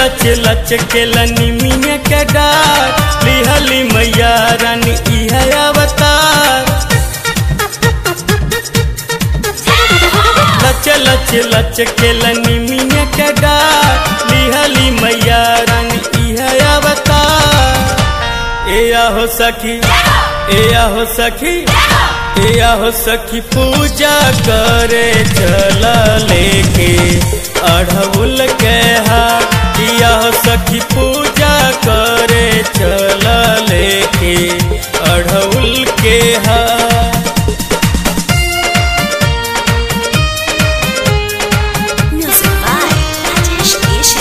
लच लच के लनिमिया के डार लिहली मैया रानी इह अवतार लच लच लच के लनिमिया के डार लिहली मैया रानी इह अवतार ए आहो सखी ए आहो सखी ए आहो सखी पूजा करे चला लेके अढ़उल के हाथ किया हो सखी पूजा करे चला लेके अढ़उल के हाथ Music by Rajesh Ishi.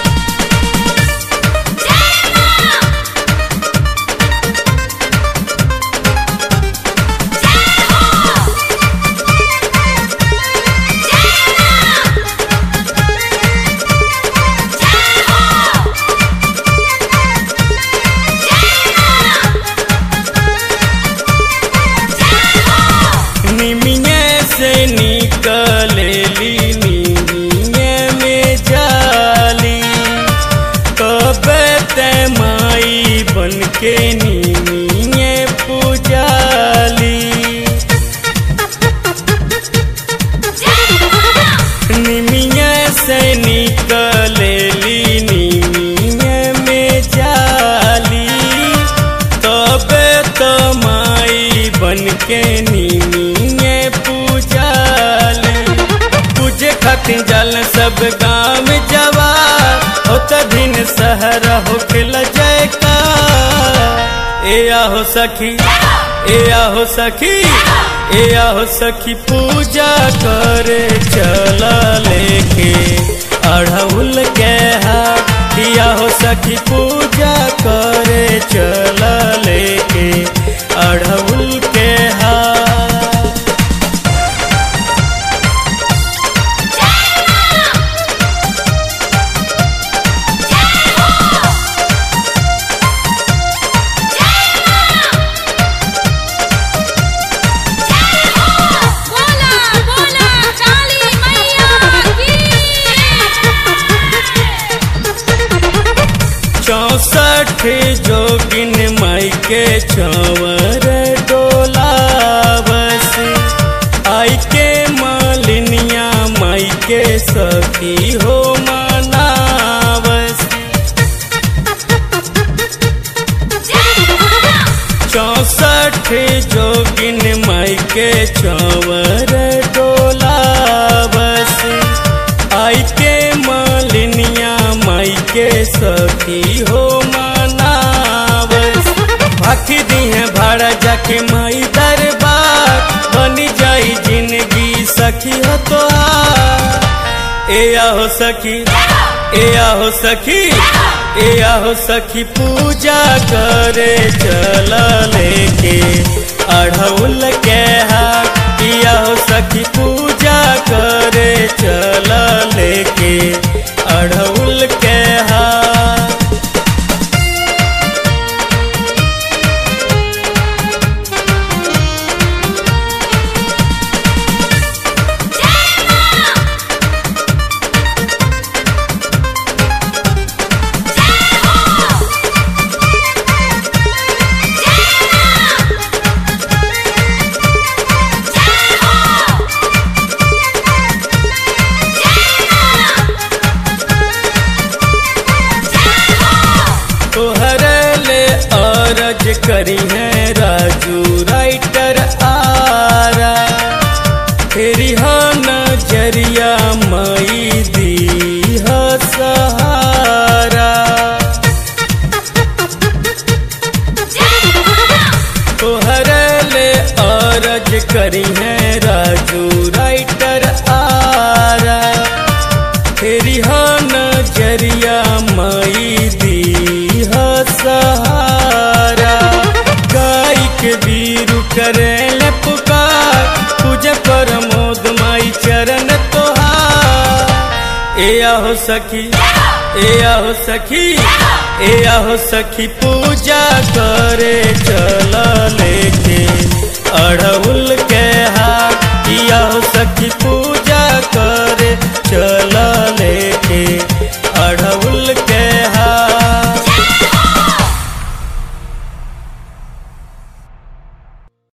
निमिये से निकलेली निमिये में जाली कबे ते माई बन के निमिये पूजाली निमिये से निकलेली निमिये में जाली तबे तो माई बन के निमिये पूजाली पूजे खातिर जल सब गाँव जवा होत दिन सहर होखल जयकार ए आहो सखी ए आहो सखी ए आहो सखी पूजा करे चला लेके अढ़उल के हाथ किया हो सखी पूजा करे चला लेके अढ़उल के हाथ बोला बोला काली मैया की चौसठ जोगिन माई के चंवर डोलावस आई के मालिनिया माई के सखी हो मनावस चौसठ जोगिन माई के चंवर डोलावस आई के मालिनिया माई के सखी हो मनावस भाखी दी है भाड़ा जाके माई दरबार बनी जाई जिंदगी सखी हो तो ए आहो सखी ए आहो सखी ए आहो सखी पूजा करे चला लेके अढ़उल के हाथ किया हो सखी पूजा करे चला लेके अढ़उल के हाथ तोहर ले अरज करी है राजू राइटर आरा तेरी हा नजरिया मई दी ह सहारा तोहर ले अरज करी है राजू राइटर आरा तेरी हा नजरिया मई दी ह सहारा गाय के बीरू करे ले पुकार पूजा प्रमोद माई चरण तोहार ए आहो सखी ए आहो सखी ए आहो सखी पूजा करे